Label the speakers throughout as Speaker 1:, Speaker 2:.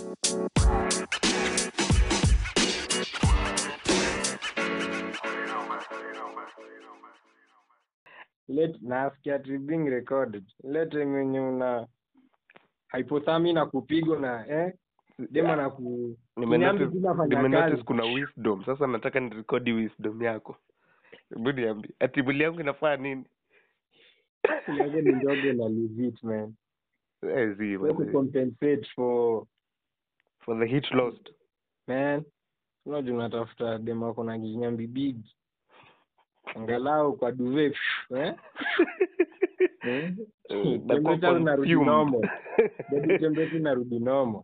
Speaker 1: Let nasikia ati being recorded. Ile time yenye una hypothermia na kupigwa na eh dema na ku Niambi tu nafanya
Speaker 2: nimenotice
Speaker 1: kazi.
Speaker 2: kuna wisdom sasa nataka nirekodi wisdom yako hebu niambie ati mwili yangu inafaa nini
Speaker 1: yake ni ndogo na legit man.
Speaker 2: Eh, zi,
Speaker 1: We to
Speaker 2: manze.
Speaker 1: compensate for
Speaker 2: for the heat lost
Speaker 1: man. Unajua unatafuta dema wako na kinyambi big. Angalau kwa duvet eh? Eh?
Speaker 2: Eh, nakuwa
Speaker 1: Temperature unarudi
Speaker 2: consumed.
Speaker 1: normal. Body temperature inarudi normal.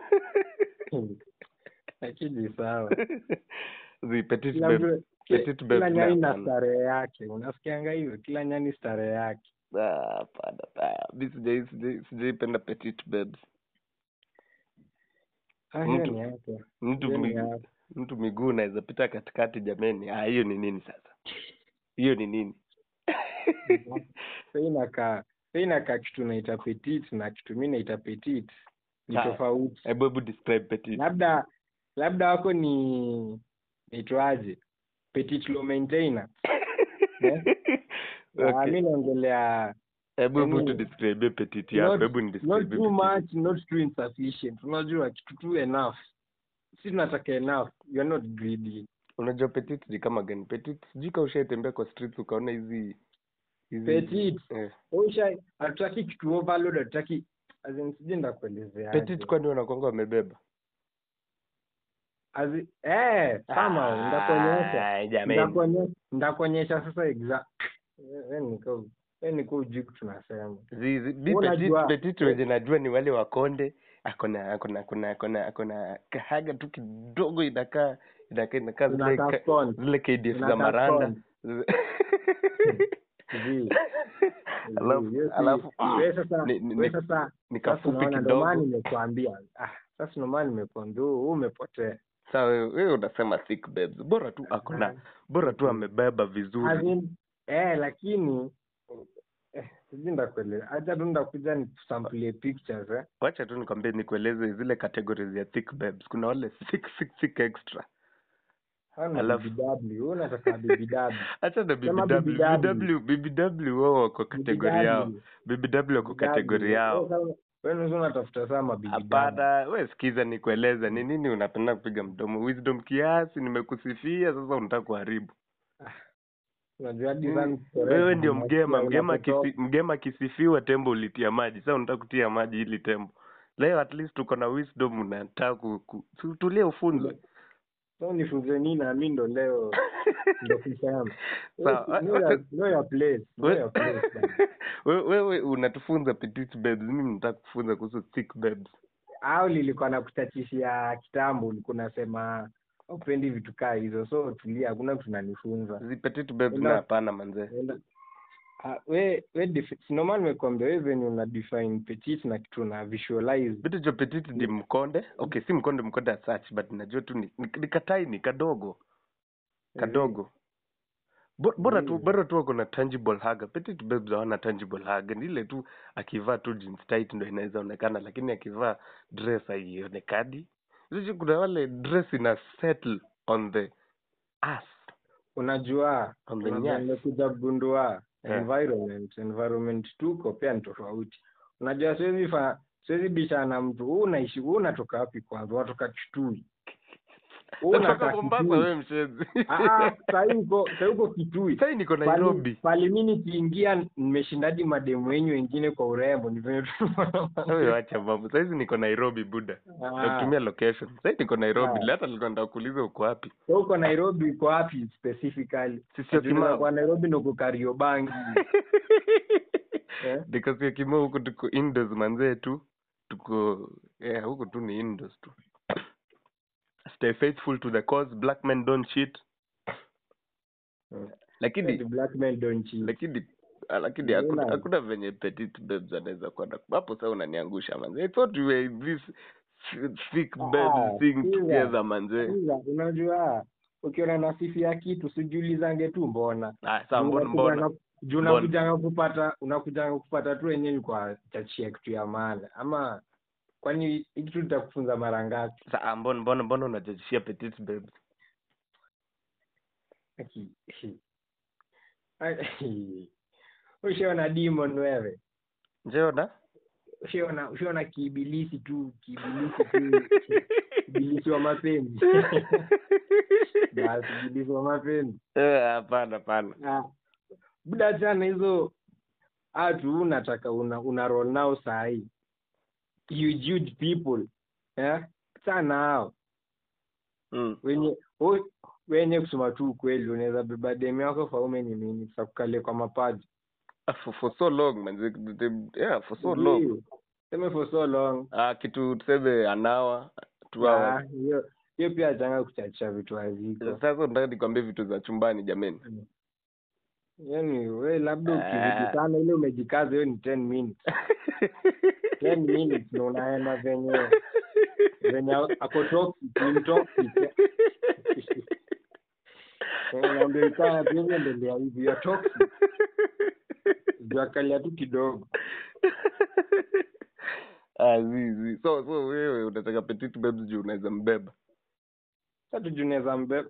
Speaker 1: Lakini sawa.
Speaker 2: Zi, petit
Speaker 1: Kila
Speaker 2: babe.
Speaker 1: mtu
Speaker 2: Petit
Speaker 1: kila
Speaker 2: babe
Speaker 1: nyani na
Speaker 2: hapana.
Speaker 1: starehe yake. Unasikianga hivyo? Kila nyani starehe yake.
Speaker 2: Ah, hapana hapana. mi sijai sijai- sijaipenda petit babes
Speaker 1: Ah, hiyo
Speaker 2: Mtu-
Speaker 1: ni yake.
Speaker 2: mtu
Speaker 1: Hiyo ni
Speaker 2: mi-
Speaker 1: yake.
Speaker 2: mtu miguu naweza pita katikati jameni ah hiyo ni nini sasa hiyo ni nini
Speaker 1: Sasa inakaa sasa inakaa kitu naita petit na kitu mimi naita petit ni
Speaker 2: Ah.
Speaker 1: tofauti.
Speaker 2: hebu hebu describe petit
Speaker 1: Labda labda wako ni naitwaje? Petit low maintainer. Eh? Ah,
Speaker 2: Okay.
Speaker 1: mimi naongelea
Speaker 2: hebu hebu
Speaker 1: yaani,
Speaker 2: tu describe petit yako
Speaker 1: not-
Speaker 2: hebu ni
Speaker 1: not
Speaker 2: describe
Speaker 1: too
Speaker 2: petit.
Speaker 1: much, not too insufficient. Unajua kitu tu enough. Si tunataka enough. You are not greedy.
Speaker 2: unajua petit ni kama gani petit sijui kama ushaitembea kwa streets ukaona hizi hizi
Speaker 1: Petit.
Speaker 2: eh.
Speaker 1: Usha hatutaki kitu overload, hatutaki as in sijui ndakuelezea.
Speaker 2: petit kwani wanakwanga wamebeba
Speaker 1: As in, eh, kama ndakuonyesha.
Speaker 2: Ah, jameni
Speaker 1: Ndakuonyesha ndakuonyesha sasa exact. Eh, niko eh niko ujui tunasema.
Speaker 2: Zizi, bi
Speaker 1: Wewe
Speaker 2: petit
Speaker 1: unajua-
Speaker 2: petit wenye najua ni wale wakonde akona akona akona akona akona kahaga tu kidogo inakaa inakaa inakaa zile
Speaker 1: Inakaa
Speaker 2: ka-
Speaker 1: stone.
Speaker 2: zile KDF za
Speaker 1: Inakaa
Speaker 2: maranda
Speaker 1: stone. Zi.
Speaker 2: alafu
Speaker 1: Yes,
Speaker 2: alafu
Speaker 1: wewe sasa
Speaker 2: ni- ni-
Speaker 1: wewe
Speaker 2: ni-
Speaker 1: sasa
Speaker 2: ni
Speaker 1: sasa
Speaker 2: kafupi
Speaker 1: unaona ndio maana
Speaker 2: kidogo
Speaker 1: nimekuambia. Ah, sasa ndio maana nimekuambia huu umepotea.
Speaker 2: saa wewe wewe unasema thick babes bora tu akona bora tu amebeba
Speaker 1: As
Speaker 2: vizuri
Speaker 1: in, eh lakini eh sijui ndakueleza. Acha tu ndakuja nikusamplie pictures eh.
Speaker 2: wacha tu nikwambie nikueleze zile categories ya thick babes kuna wale thick thick thick extra
Speaker 1: Hana
Speaker 2: Alafu-
Speaker 1: BBW, wewe unataka BBW.
Speaker 2: acha na
Speaker 1: Sema
Speaker 2: BBW
Speaker 1: BBW.
Speaker 2: BBW BBW wao wako kategori yao BBW wako kategori yao
Speaker 1: Wewe unaweza unatafuta sana BBW.
Speaker 2: hapana we sikiza nikueleza ni nini unapenda kupiga mdomo wisdom kiasi nimekusifia sasa unataka kuharibu
Speaker 1: Unajua hadi
Speaker 2: Mm.
Speaker 1: sana
Speaker 2: wewe ndio
Speaker 1: correct
Speaker 2: mgema
Speaker 1: unasikia
Speaker 2: mgema
Speaker 1: unapotoka.
Speaker 2: kisi, mgema akisifiwa tembo ulitia maji sasa unataka kutia maji ili tembo leo at least uko na wisdom unataka ku, ku, tu- tulie ufunzwe
Speaker 1: So nifunze nini na mimi ndo leo ndo kusema.
Speaker 2: Sawa.
Speaker 1: Know your- know your place. Know your place. bana.
Speaker 2: We- wewe unatufunza petit babes mimi nataka kufunza kuhusu thick babes
Speaker 1: Au nilikuwa nakutachishia kitambo ulikuwa unasema upendi vitu kaa hizo so tulia hakuna kitu unanifunza.
Speaker 2: zi petit babes
Speaker 1: Enda-
Speaker 2: na hapana manze
Speaker 1: Enda- Ah, we we defi- si normal nimekuambia wewe venye una define petit na kitu na visualize
Speaker 2: vitu cha petit ni mkonde okay si mkonde mkonde as such but najua tu ni, ni, ni kataini kadogo kadogo Bo- bora tu
Speaker 1: Mm.
Speaker 2: bora tu wako na tangible hug petit babes hawana tangible hug ni ile tu akivaa tu jeans tight ndo inaweza onekana lakini akivaa dress haionekani sisi kuna wale dress ina settle on the ass
Speaker 1: unajua
Speaker 2: On the
Speaker 1: unajua
Speaker 2: nyasi.
Speaker 1: nimekuja kugundua
Speaker 2: Yeah.
Speaker 1: environment environment tuko pia ni tofauti unajua siwezi fa siwezi bishana na mtu huu unaishi huu unatoka wapi kwanza unatoka kitui Huu
Speaker 2: natoka
Speaker 1: unakaa
Speaker 2: mombasa
Speaker 1: Kitui.
Speaker 2: we mshezi
Speaker 1: Ah, sahii uko sahii uko kitui
Speaker 2: sahii niko
Speaker 1: Pali-
Speaker 2: nairobi
Speaker 1: pali mi nikiingia nimeshindadi mademu wenyu wengine kwa urembo ni venye tu
Speaker 2: wewe wacha mambo saizi niko nairobi buda
Speaker 1: Ah,
Speaker 2: nakutumia location sahii niko nairobi
Speaker 1: Ah.
Speaker 2: hata nilikuwa nataka kuuliza uko wapi
Speaker 1: so uko nairobi uko wapi specifically
Speaker 2: sisi ya
Speaker 1: Unaweza
Speaker 2: kimau
Speaker 1: kuwa nairobi ndo uko kariobangi eh?
Speaker 2: because ya kimau huku tuko indoors manzee tu tuko yeah, huku tu ni indoors tu stay faithful to the cause black men don't cheat
Speaker 1: Mm.
Speaker 2: lakini
Speaker 1: The black men don't cheat.
Speaker 2: lakini ah, lakini
Speaker 1: Mbona?
Speaker 2: hakuna hakuna venye petit babes anaweza kuwa na hapo sasa unaniangusha manze i thought we were in this thick
Speaker 1: Ah,
Speaker 2: babes thing
Speaker 1: sikiza.
Speaker 2: together manze
Speaker 1: Sikiza, unajua ukiona nasifia kitu sijiulizange tu mbona
Speaker 2: ah sawa mbona mbona
Speaker 1: juu
Speaker 2: Mbona?
Speaker 1: unakujanga kupata unakujanga kupata tu wenyewe kwa chachia kitu ya maana ama kwani hii kitu nitakufunza mara ngapi
Speaker 2: Sa ah, mbona mbona mbona unajajishia petite babes?
Speaker 1: Aki- Ai- ushaona demon wewe
Speaker 2: Njeona?
Speaker 1: ushaona ushaona kiibilisi tu kiibilisi tu ibilisi wa mapenzi basi ibilisi wa mapenzi
Speaker 2: Eh, hapana hapana.
Speaker 1: Ah, buda chana hizo atu unataka una, una roll nao sahii huge huge people eh? sana hao
Speaker 2: Mm.
Speaker 1: wenye we- wenye kusema tu ukweli unaweza beba demu yako for how many minutes akukalie kwa mapaji
Speaker 2: Ah, For, for so long man. The- the- Yeah, for so long.
Speaker 1: Ndio. seme for so long
Speaker 2: Ah, kitu tuseme an hour, two
Speaker 1: Ah,
Speaker 2: hours.
Speaker 1: hiyo hiyo pia changa kuchachisha vitu haziko
Speaker 2: Sasa nataka nikwambie vitu za chumbani jameni.
Speaker 1: yani we labda
Speaker 2: Ah.
Speaker 1: ukizidi sana ile umejikaza hiyo ni 10 minutes 10 minutes na unaenda venye venye ako toxic ni toxic unaambia ikana pia endelea hivi ya toxic juakalia tu kidogo
Speaker 2: Ah, zi, zi. So so wewe unataka petite babes juu unaweza mbeba.
Speaker 1: sasa tunaweza mbe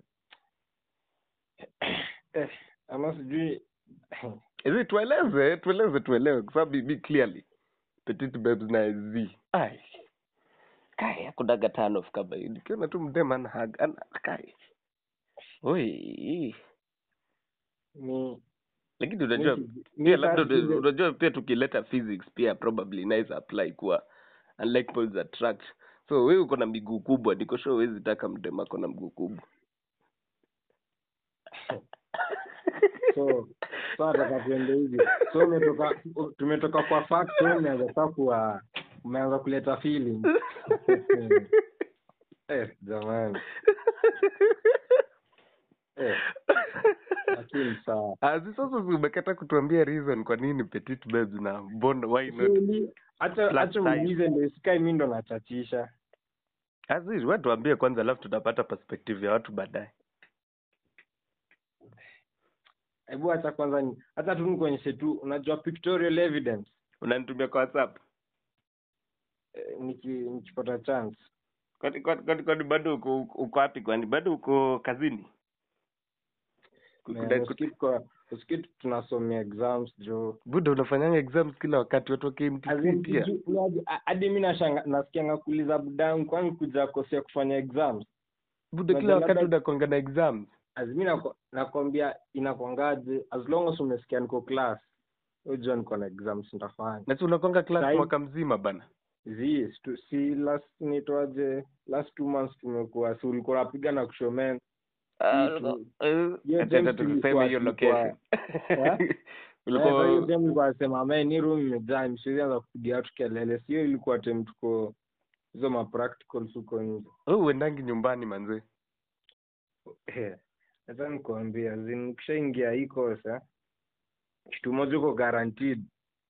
Speaker 1: eh, ama sijui
Speaker 2: Hizi tueleze, tueleze tuelewe kwa sababu be clearly. Petite babes na zi. Ai. Kai hakunaga turn off kama hii. Nikiona tu mdema ana hug ana kai. Oi.
Speaker 1: ni
Speaker 2: Lakini unajua
Speaker 1: ni-
Speaker 2: pia
Speaker 1: ni
Speaker 2: labda
Speaker 1: sasa zile-
Speaker 2: unajua pia tukileta physics pia probably inaweza apply kuwa unlike poles attract. So wewe uko na miguu kubwa, niko sure huwezi taka mdema ako na mguu kubwa.
Speaker 1: so so nataka tuende hivi so umetoka tumetoka kwa fact so umeanza sasa kuwa umeanza kuleta feeling eh jamani eh lakini sawa
Speaker 2: Azi sasa si umekata kutuambia reason kwa nini petite babes na mbona why not?
Speaker 1: Kweli, acha
Speaker 2: Plus
Speaker 1: acha
Speaker 2: size.
Speaker 1: muulize ndio sikai mimi ndo nachachisha
Speaker 2: Azi wewe tuambie kwanza alafu tutapata perspective ya watu baadaye.
Speaker 1: hebu acha kwanza ni hata tu nikuonyeshe tu unajua pictorial evidence
Speaker 2: Unanitumia kwa WhatsApp?
Speaker 1: eh, niki nikipata chance
Speaker 2: Kwani kwani kwani kwani bado uko uko wapi kwani bado uko kazini? Kuna-
Speaker 1: usikii kwa usikii tunasomea exams jo
Speaker 2: Buda unafanyanga exams kila wakati watu wa KMTC
Speaker 1: Azin,
Speaker 2: pia.
Speaker 1: ju- unaje- a- hadi mi nashanga nasikianga kuuliza budangu kwani kuja kosea kufanya exams
Speaker 2: Buda
Speaker 1: Unajua
Speaker 2: kila wakati
Speaker 1: labda-
Speaker 2: unakonga na exams.
Speaker 1: azimi nako- nakwambia inakwangaje as long as umesikia niko class ujua niko na exams nitafanya
Speaker 2: Na si unakonga class
Speaker 1: Sahi-
Speaker 2: mwaka mzima bana.
Speaker 1: zi stu- si last nitwaje last two months tumekuwa si ulikuwa napiga na kushomen
Speaker 2: Ah,
Speaker 1: tu-
Speaker 2: eh,
Speaker 1: hiyo
Speaker 2: acha
Speaker 1: James
Speaker 2: tuseme
Speaker 1: ilikuwa-
Speaker 2: hiyo
Speaker 1: ilikuwa-
Speaker 2: location.
Speaker 1: Eh?
Speaker 2: Ulikuwa
Speaker 1: ulikuwa me ni room imejaa msiwezi anza kupiga watu kelele sio ilikuwa tem tuko hizo ma practicals huko nje
Speaker 2: wewe uendangi nyumbani manze.
Speaker 1: Eh, Nataka nikuambia zin ukishaingia hii kosa kitu moja uko guaranteed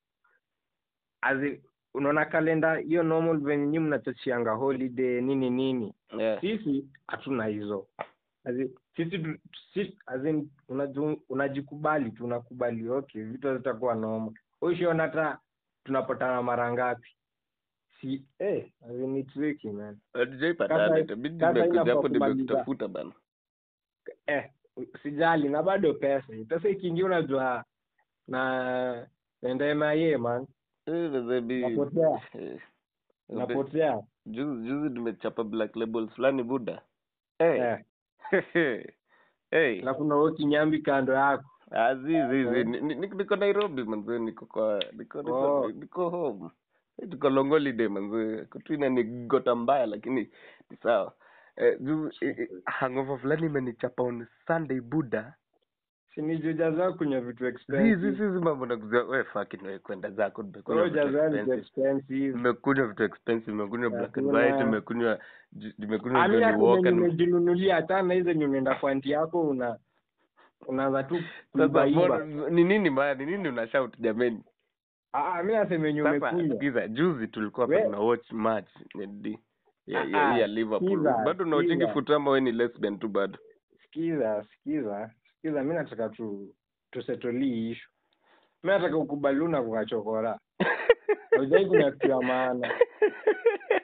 Speaker 1: Azi, unaona kalenda hiyo normal venye nyinyi mnachachianga holiday nini nini
Speaker 2: Yeah.
Speaker 1: sisi hatuna hizo Azi, sisi tu- si, azin unaju, unajikubali tu unakubali okay vitu zitakuwa noma ushiona hata tunapatana mara ngapi si eh, azin it's tricky man
Speaker 2: Hatujaipatana,
Speaker 1: Sasa-
Speaker 2: itabidi
Speaker 1: sasa
Speaker 2: nimekuja
Speaker 1: inafaa
Speaker 2: hapo
Speaker 1: kumaliza.
Speaker 2: nimekutafuta bana.
Speaker 1: eh, sijali na bado pesa pesa ikiingia unajua na naenda MIA man
Speaker 2: Eh, baby.
Speaker 1: Napotea.
Speaker 2: Eh,
Speaker 1: napotea
Speaker 2: Juzi juzi nimechapa black labels fulani buda. Hey.
Speaker 1: eh,
Speaker 2: hey.
Speaker 1: alafu na wewe kinyambi kando yako
Speaker 2: Azizi, niko Nairobi manze, niko kwa niko niko,
Speaker 1: Oh.
Speaker 2: niko home. Eh, Tuko long holiday manze. Kutu ni gota mbaya lakini ni sawa. Eh, juzi eh, eh, hangover fulani imenichapa on Sunday buda.
Speaker 1: sinijujaza kunywa vitu
Speaker 2: Zizi
Speaker 1: expensive
Speaker 2: zizi mambo na kuzia wewe fucking wewe kwenda zako nimekunywa
Speaker 1: Wewe
Speaker 2: vitu
Speaker 1: jaza vitu
Speaker 2: expensive.
Speaker 1: expensive
Speaker 2: Nimekunywa vitu expensive, nimekunywa black and
Speaker 1: Hakuna.
Speaker 2: white, nimekunywa ju- nimekunywa
Speaker 1: amina
Speaker 2: Johnny
Speaker 1: kuna
Speaker 2: Walker.
Speaker 1: nimejinunulia hata na hizo nyunaenda kwa anti yako una unaanza tu
Speaker 2: Sasa
Speaker 1: kuibaiba
Speaker 2: mbona- ni nini mbaya? Ni nini una shout jameni?
Speaker 1: ah mimi nasema yenye
Speaker 2: Sasa
Speaker 1: umekunywa
Speaker 2: sikiza, juzi tulikuwa
Speaker 1: We-
Speaker 2: hapa tuna watch match ya di- ya,
Speaker 1: Ah,
Speaker 2: ya,
Speaker 1: ah,
Speaker 2: ya Liverpool.
Speaker 1: sikiza,
Speaker 2: Bado unaochingi
Speaker 1: sikiza.
Speaker 2: futa ama wewe ni lesbian tu bado?
Speaker 1: sikiza sikiza sikiza mi nataka tu tusetolii ishu mi nataka ukubali una kukachokora Haujai kuna kitu ya maana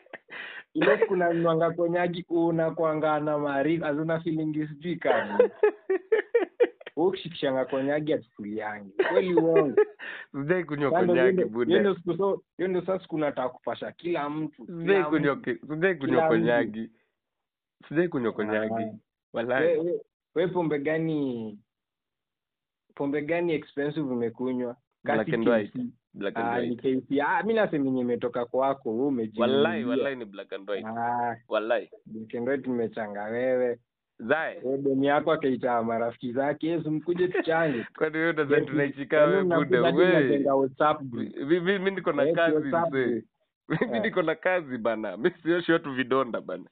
Speaker 1: ile siku nanywanga konyagi unakwanga na maarifa azuna feeling sijui kani ukishikishanga konyagi atukuliangi kweli uongo
Speaker 2: sijai kunywa
Speaker 1: Kando
Speaker 2: konyagi
Speaker 1: hiyo ndio- hiyo
Speaker 2: buda
Speaker 1: ndio siku so hiyo ndio sasa siku nataka kupasha kila mtu
Speaker 2: sijai
Speaker 1: kila
Speaker 2: kunywa
Speaker 1: mtu.
Speaker 2: ki- sijai kunywa
Speaker 1: Kila mtu.
Speaker 2: konyagi sijai kunywa konyagi
Speaker 1: Ah. we,
Speaker 2: walai
Speaker 1: we, we pombe gani pombe gani expensive umekunywa
Speaker 2: Black
Speaker 1: Kasi
Speaker 2: and white.
Speaker 1: KC.
Speaker 2: black and
Speaker 1: Ah, ni
Speaker 2: white
Speaker 1: KC. Ah, mi nasemenye imetoka kwako wewe umejinunulia.
Speaker 2: walai walai ni black and white
Speaker 1: Ah,
Speaker 2: walai
Speaker 1: black and white nimechanga wewe
Speaker 2: zae
Speaker 1: Wewe demu yako akaita marafiki zake yesu mkuje tuchange
Speaker 2: kwani wewe unadhani
Speaker 1: Yes,
Speaker 2: tunaichika
Speaker 1: yaani
Speaker 2: wewe
Speaker 1: mnakuja
Speaker 2: buda
Speaker 1: hadi
Speaker 2: we
Speaker 1: mnajenga WhatsApp group.
Speaker 2: Mi- mi mi niko na
Speaker 1: Yes,
Speaker 2: kazi
Speaker 1: WhatsApp
Speaker 2: mzee
Speaker 1: group.
Speaker 2: mimi
Speaker 1: Eh.
Speaker 2: niko na kazi bana mi sioshi watu vidonda bana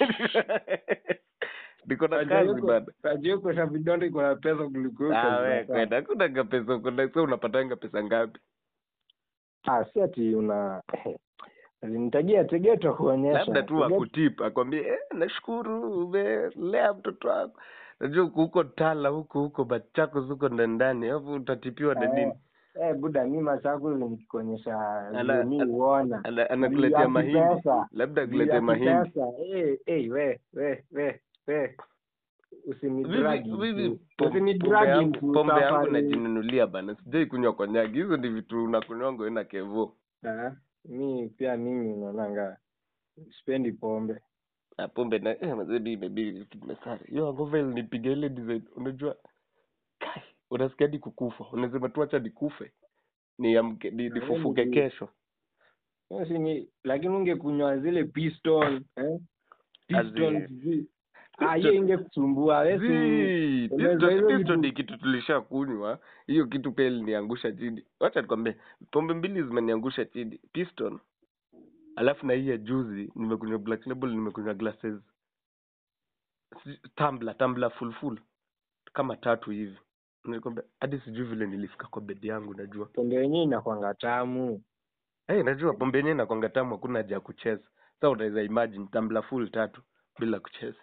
Speaker 2: niko na
Speaker 1: Tajua
Speaker 2: kazi
Speaker 1: yuko-
Speaker 2: bana
Speaker 1: tajua yuko na vidonda iko na pesa kuliko huko
Speaker 2: Ah, we
Speaker 1: zinafaa.
Speaker 2: kwenda hakunanga pesa kuna sasa unapatanga pesa ngapi
Speaker 1: Ah, si ati una nitajia tegea tutakuonyesha
Speaker 2: labda tu
Speaker 1: Tegea-
Speaker 2: akutip akwambie eh, nashukuru umelea mtoto wako najua huko huko tala huko huko machakos huko ndani ndani alafu utatipiwa na nini
Speaker 1: Eh, eh, buda mi machako nikikuonyesha
Speaker 2: Ana-
Speaker 1: vile mi
Speaker 2: ana-
Speaker 1: huona
Speaker 2: Ana-
Speaker 1: Juu
Speaker 2: anakuletea
Speaker 1: ya
Speaker 2: mahindi
Speaker 1: kipesa.
Speaker 2: labda
Speaker 1: Juu ya
Speaker 2: akuletee mahindi
Speaker 1: kipesa. Eh, eh, we we we we usinidragi
Speaker 2: Vivi- vivi,
Speaker 1: into-
Speaker 2: pom- pombe
Speaker 1: usinidragi
Speaker 2: yangu
Speaker 1: into
Speaker 2: pombe yangu
Speaker 1: safari.
Speaker 2: najinunulia bana sijai kunywa konyagi hizo ndi vitu unakunywanga wewe na kevo
Speaker 1: Ah, mi pia mimi naonanga sipendi pombe
Speaker 2: na pombe na eh, mazebi imebidi vitu vimesare hiyo angova ilinipiga ile design unajua kai unasikia hadi kukufa unasema tu acha nikufe niamke ni,
Speaker 1: Na
Speaker 2: nifufuke
Speaker 1: wewe ni-
Speaker 2: kesho
Speaker 1: Hiyo si ni lakini ungekunywa zile piston eh? piston
Speaker 2: Azi-
Speaker 1: sijui. ah hiyo ingekusumbua wewe si
Speaker 2: Zii,
Speaker 1: unaweza
Speaker 2: pisto-
Speaker 1: hizo
Speaker 2: pisto
Speaker 1: vitu-
Speaker 2: ni kitu tulisha kunywa hiyo kitu pia iliniangusha chini wacha nikwambie pombe mbili zimeniangusha chini piston alafu na hii ya juzi nimekunywa black label nimekunywa glasses si- tumbler tumbler full full kama tatu hivi nilikwambia hadi sijui vile nilifika kwa bedi yangu najua
Speaker 1: pombe yenyewe inakwanga tamu
Speaker 2: hey, najua pombe yenyewe inakwanga tamu hakuna haja ya kucheza sa unaweza imagine tumbler full tatu bila kucheza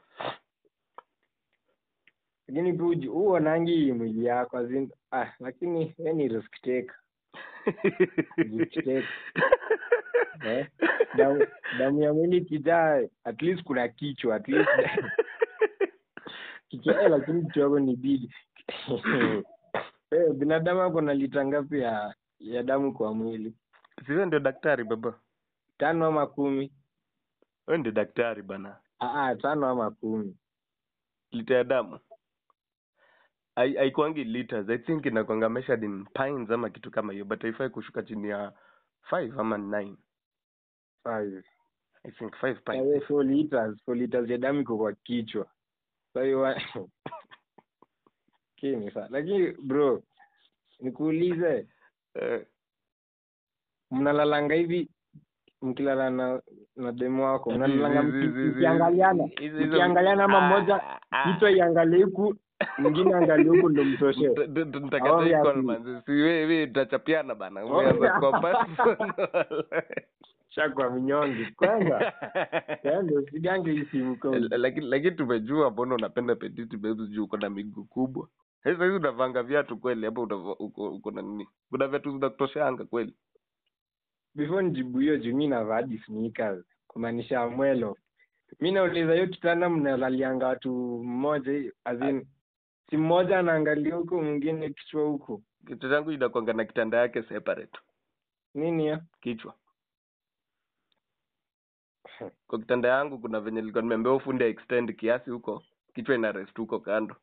Speaker 1: lakini pia uji- huonangi mwili yako as in- ah lakini we ni risk taker risk taker eh? damu, damu ya mwili kijaa at least kuna kichwa at least kichwa eh, lakini kichwa yako ni big eh, binadamu ako na lita ngapi ya ya damu kwa mwili
Speaker 2: siwe ndio daktari baba
Speaker 1: tano ama kumi
Speaker 2: we ndio daktari bana
Speaker 1: ah, ah, tano ama kumi
Speaker 2: lita ya damu Hai- haikuangi liters i think inakwanga measured in pints ama kitu kama hiyo but haifai kushuka chini ya five ama nine
Speaker 1: five
Speaker 2: i think five
Speaker 1: Na
Speaker 2: pints
Speaker 1: we four liters four liters ya damu iko kwa kichwa kwa hiyo wa- kini sa lakini bro nikuulize
Speaker 2: Eh,
Speaker 1: mnalalanga hivi mkilala na na demu wako
Speaker 2: zi-
Speaker 1: mnalalanga
Speaker 2: zi- zi- zi- zi-
Speaker 1: mkiangaliana
Speaker 2: hizo- hizo-
Speaker 1: mkiangaliana ama
Speaker 2: Ah,
Speaker 1: mmoja
Speaker 2: ah.
Speaker 1: kichwa iangalie huku mwingine angalie huku ndo mtoshe
Speaker 2: T- t- t- nitakata
Speaker 1: Awamu
Speaker 2: hii
Speaker 1: ya
Speaker 2: call
Speaker 1: pili.
Speaker 2: manzi. Si we- we tutachapiana bana
Speaker 1: Awamu
Speaker 2: umeanza
Speaker 1: ya-
Speaker 2: kwa personal.
Speaker 1: shakwa minyonge kwanza yaani usigange hii simu kwa
Speaker 2: L- lakini lakini tumejua mbona unapenda petite babes juu uko na miguu kubwa sasa hizi unavanga viatu kweli hapo unava- uko uko na nini kuna viatu zinakutoshanga kweli
Speaker 1: before nijibu hiyo juu mi navaa hadi sneakers kumaanisha mwelo mi nauliza hiyo kitanda mnalalianga watu mmoja hiyo as in si mmoja anaangalia huko mwingine kichwa huko
Speaker 2: kichwa changu inakwanga na kitanda yake separate
Speaker 1: nini ya
Speaker 2: kichwa kwa kitanda yangu kuna venye nilikuwa nimeambia ufunde extend kiasi huko kichwa ina rest huko kando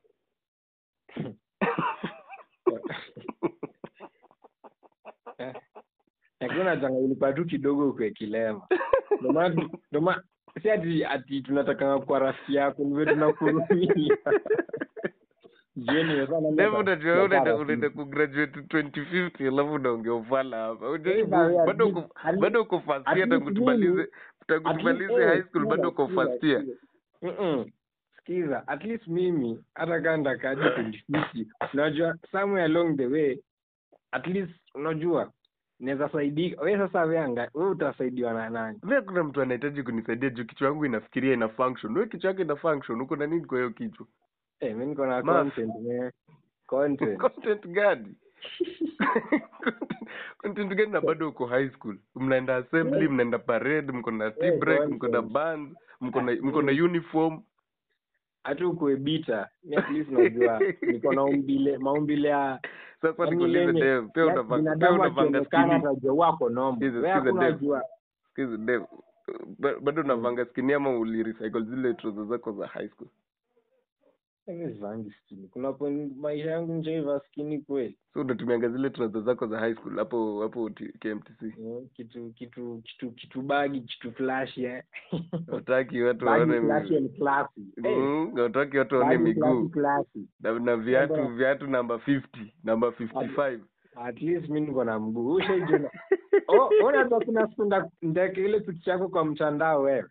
Speaker 1: lakini unachanga ilikuwa tu kidogo kwe kilema Ndio maana tu- ndio maana si ati ati tunataka kwa rafiki yako ndivyo tunakurumia jioni sasa naenda
Speaker 2: Ndevu
Speaker 1: kwa-
Speaker 2: unajua
Speaker 1: kwa
Speaker 2: unaenda
Speaker 1: rafiki.
Speaker 2: unaenda kugraduate 2050 alafu unaongea ufala hapa
Speaker 1: Eh,
Speaker 2: Unajaribu-
Speaker 1: na-
Speaker 2: bado
Speaker 1: at
Speaker 2: uko
Speaker 1: least- at
Speaker 2: bado uko first
Speaker 1: at
Speaker 2: year tangu
Speaker 1: least
Speaker 2: tumalize
Speaker 1: mimi-
Speaker 2: tangu
Speaker 1: At least,
Speaker 2: tumalize
Speaker 1: eh,
Speaker 2: high school
Speaker 1: sikiza,
Speaker 2: bado uko
Speaker 1: sikiza,
Speaker 2: first year
Speaker 1: sikiza. Mm-mm. sikiza at least mimi hata kaa ndakaji kujifiti unajua somewhere along the way at least unajua naweza saidika we sasa we anga we utasaidiwa na nani
Speaker 2: Mimi kuna mtu anahitaji kunisaidia juu kichwa yangu inafikiria ina function wewe kichwa yake ina function uko na nini kwa hiyo kichwa
Speaker 1: eh mi niko na
Speaker 2: Mas.
Speaker 1: content man content
Speaker 2: content gani content gani na bado uko high school mnaenda assembly mnaenda parade mko na tea
Speaker 1: Eh,
Speaker 2: break mko na
Speaker 1: nonsense.
Speaker 2: bands mko na
Speaker 1: Ah,
Speaker 2: mko na
Speaker 1: mm.
Speaker 2: uniform
Speaker 1: hata ukue bita mi at least najua niko na umbile maumbile ya
Speaker 2: sasa
Speaker 1: yaani
Speaker 2: nikuulize
Speaker 1: lenye-
Speaker 2: Dave pia
Speaker 1: ya-
Speaker 2: unavanga pia
Speaker 1: binadamu
Speaker 2: unavanga
Speaker 1: akionekana
Speaker 2: skini
Speaker 1: atajua wako nombo
Speaker 2: Sikiza-
Speaker 1: we
Speaker 2: sikiza,
Speaker 1: hakuna
Speaker 2: Dave.
Speaker 1: jua
Speaker 2: Excuse Dave ba- bado unavanga skini ama ulirecycle zile trouser zako za high school
Speaker 1: Mimi sivangi skini kuna point maisha yangu nishaiva skini kweli
Speaker 2: so unatumianga zile trouser zako za high school hapo hapo T- KMTC
Speaker 1: Eh, kitu kitu kitu kitu bagi kitu flash eh
Speaker 2: utaki watu
Speaker 1: bagi
Speaker 2: waone
Speaker 1: flash
Speaker 2: mi-
Speaker 1: and classy Eh,
Speaker 2: Mm, utaki watu waone
Speaker 1: bagi classy
Speaker 2: miguu
Speaker 1: classy
Speaker 2: na, na viatu
Speaker 1: Kwamba-
Speaker 2: viatu namba 50 namba 55
Speaker 1: at least mi niko na mguu ushaijua oh unaweza kuna siku nda- ndaweka ile picha yako kwa mtandao wewe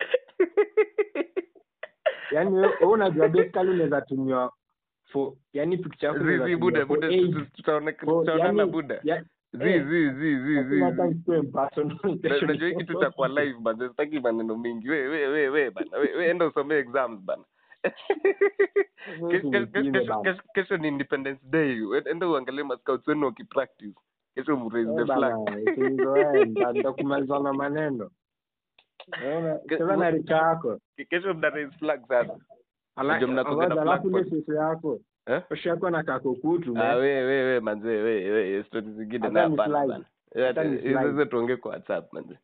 Speaker 1: yaani wewe wewe unajua basically unaweza tumiwa for yaani picha yako unaweza
Speaker 2: zizi
Speaker 1: tumiwa
Speaker 2: buda
Speaker 1: for
Speaker 2: buda
Speaker 1: age.
Speaker 2: tu- tu- tutaone-
Speaker 1: For-
Speaker 2: tutaonana
Speaker 1: yaani-
Speaker 2: buda
Speaker 1: ya-
Speaker 2: zi
Speaker 1: eh,
Speaker 2: zi zi zi zi
Speaker 1: hakuna hata
Speaker 2: zi.
Speaker 1: nikuwe personal,
Speaker 2: Na-
Speaker 1: kesho
Speaker 2: unajua hii
Speaker 1: nikuwe
Speaker 2: kitu cha kwa
Speaker 1: personal.
Speaker 2: live bana sitaki maneno mingi we we we we bana we, we enda usomee exams bana Ke- ke- ke-
Speaker 1: Usinipime
Speaker 2: kesho-
Speaker 1: bana.
Speaker 2: kesho- kesho ni independence day We- enda uangalie mascouts wenu wakipractice kesho mraise the
Speaker 1: Eh,
Speaker 2: flag
Speaker 1: bana, usinizoee, nita- nitakumaliza na maneno Unaona,
Speaker 2: Ke-
Speaker 1: cheza na rika yako
Speaker 2: Ke- kesho mna raise flag sana
Speaker 1: Ala-
Speaker 2: Unajua mnakuanga na
Speaker 1: ngoja, alafu ile
Speaker 2: flag
Speaker 1: shosho yako
Speaker 2: eh
Speaker 1: shosho yako na kakukutu
Speaker 2: ah
Speaker 1: man.
Speaker 2: we we we manze we we stories zingine
Speaker 1: Hata
Speaker 2: na
Speaker 1: ni
Speaker 2: hapana
Speaker 1: slide.
Speaker 2: bana Eh,
Speaker 1: Hata ni
Speaker 2: hizo
Speaker 1: slide.
Speaker 2: hizo tuongee kwa whatsapp manze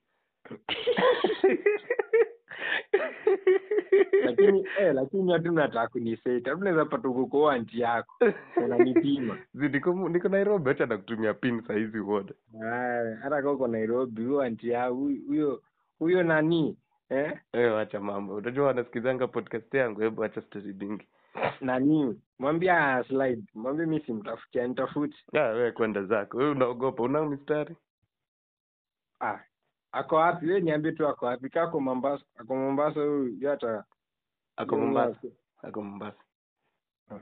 Speaker 1: lakini eh, lakini hatu nataka kuniseti hatu naweza pata uko anti yako unanipima
Speaker 2: Zi, niko niko nairobi acha nakutumia pin sahizi uone
Speaker 1: Aya, hata kaa uko nairobi huyo anti yako huyo- huyo huyo nani eh?
Speaker 2: Eh, wacha mambo unajua wanasikizanga podcast yangu hebu acha story mingi
Speaker 1: nani mwambia slide mwambie mi simtafutia nitafuti
Speaker 2: ah wewe kwenda zako wewe unaogopa unao mistari
Speaker 1: ah ako wapi we niambie tu ako wapi kaa ako mombasa ako mombasa huyu yu hata
Speaker 2: ako mombasa ako mombasa
Speaker 1: Ah.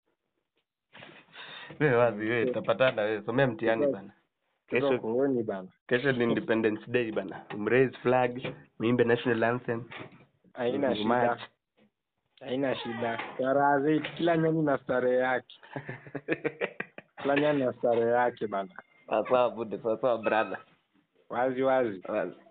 Speaker 2: wewe wazi wewe tapatana wewe somea mtihani bana
Speaker 1: kesho
Speaker 2: kesho
Speaker 1: kongoni bana
Speaker 2: kesho ni independence day bana umraise flag muimbe national anthem
Speaker 1: haina shida
Speaker 2: March.
Speaker 1: haina shida starehe zetu kila nyani na starehe yake kila nyani na starehe yake bana
Speaker 2: sawa sawa bude sawa sawa brother
Speaker 1: wazi wazi
Speaker 2: wazi